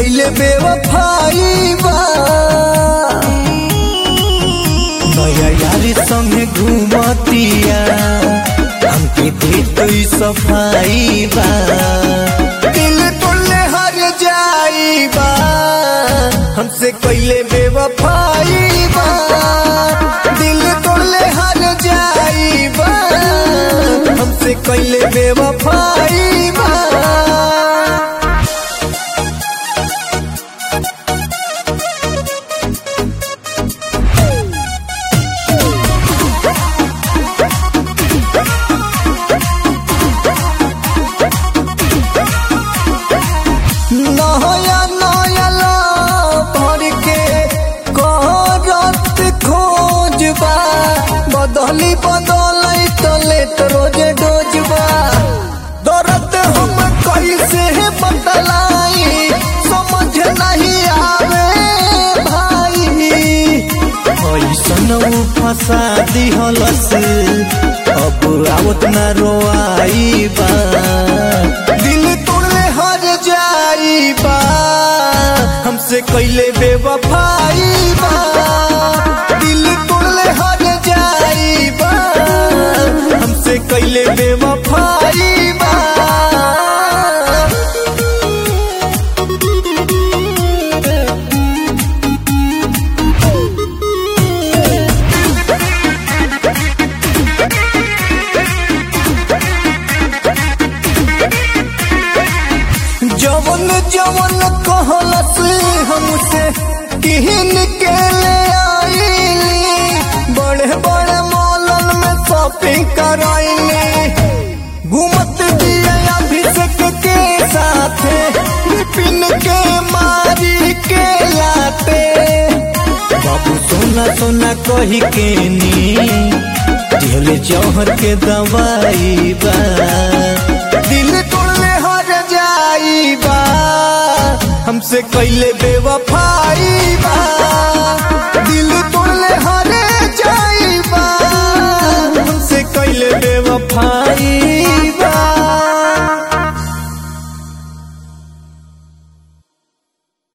कैले बेवफाई बा नया यारी संगे घूमतिया हमके दे तो सफाई बा दिल तोड़ले हर जाई बा हमसे कैले बेवफाई बा दिल तोड़ले हर जाई बा हमसे कैले बेवफाई बा नया नया ला भर के करत खोजबा बदली बदलै तले तो रोज डोजबा दर्द हम कैसे बतलाई समझ नहीं आवे भाई ऐसन उ फंसा दिहलस अब आवत न रोआई बा दिल तोड़ले हर जाई बा हमसे कैले बेवफाई बा दिल तोड़ले हर जाई बा हमसे कैले बेवफाई बा जवन जवन कहलस हमसे किहन के ले आईली बड़े बड़े मॉलन में शॉपिंग कराईली घूमत दिए अभिषेक के साथे विपिन के मारी के लाते बाबू सोना सोना कही के नी दिहले जौहर के दवाई बा दिल तोड़ले हर जाई बा हमसे कैले बेवफाई बा दिल तोड़ले हर जाई बा हमसे कैले बेवफाई